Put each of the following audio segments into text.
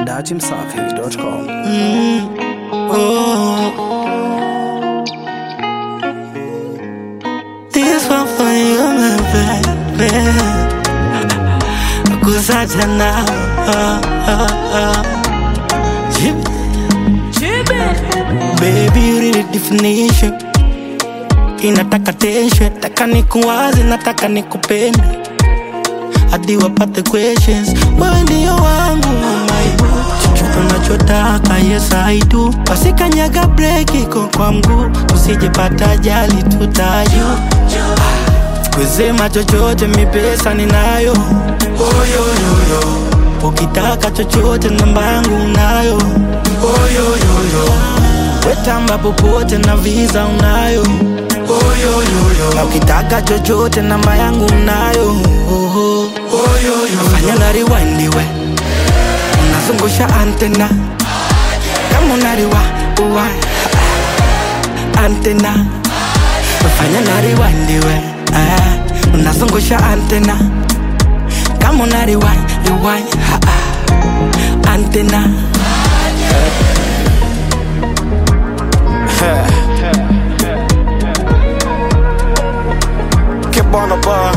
datimsafi.com. This one for you, my baby. Kusacha now. Baby, you need a definition. Inataka tension, taka nikuwaze, nataka nikupende hadi wapate questions. Wewe ndio wangu mama, chochote unachotaka, yes I do. Wasikanyaga break iko kwa mguu, usijepata ajali tutayo kusema chochote, mi pesa ninayo. Oyoyoyo, ukitaka chochote, namba yangu unayo. Oyoyoyo, wetamba popote na visa unayo. Oyoyoyo, na ukitaka chochote, namba yangu unayo. Oho. Oyoyoyo, fanya na rewind we, unazungusha antena kama unariwa uwa antena fanya na rewind we ah, unazungusha antena kama una rewind rewind ha, ah, antena Keep on the bar.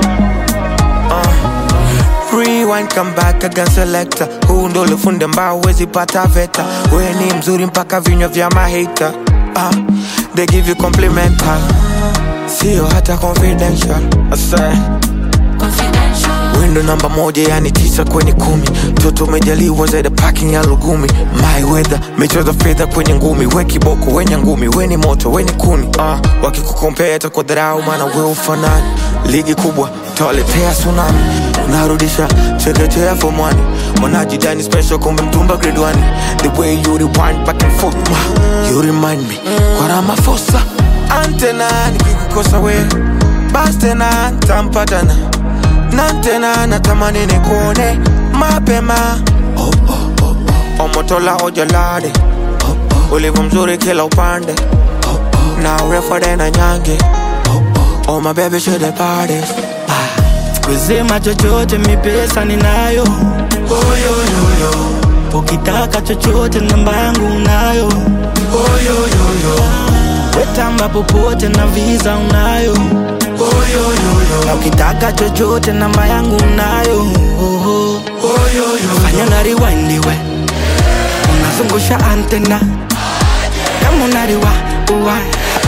Uh. Rewind, come back again selector. Huu ndo ulifunde mbao wezi pata veta. We ni mzuri mpaka vinywa vya mahita. Uh. They give you complimental. Sio hata confidential. I say. Window namba moja yani tisa kwenye kumi Toto umejaliwa zaidi parking ya Lugumi My weather, michezo fedha kwenye ngumi We kiboko, wenye ngumi, we ni moto, we ni kuni uh, Wakikukompeta kwa dharau maana we ufanani Ligi kubwa, tawaletea tsunami Unarudisha chekechea form one Wanajidani special kumbe mtumba grade one The way you rewind back and forth ma, You remind me kwa Ramaphosa Antena nikikukosa we Bas tena tampatana na tena natamani nikuone mapema oh, oh, oh, oh. omotola ojalade oh, oh. ulivyo mzuri kila upande oh, oh. na urefu na nyange oh, oh. oh my baby should the parties kusema chochote, mi pesa ninayo. Oyoyoyo, ukitaka chochote, namba yangu unayo. Oyoyoyo, wetamba popote na visa unayo. Oyoyoyo, na ukitaka chochote, namba yangu unayo. Oho. Oyoyoyo, fanya na rewind we, unazungusha antena kama unariwa uwa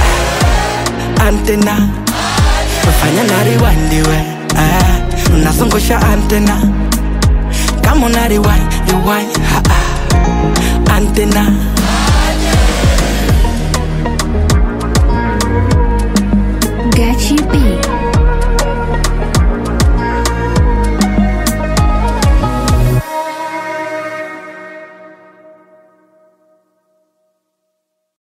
antena fanya na rewind we ah, unazungusha antena kama una rewind rewind ha, ah, antena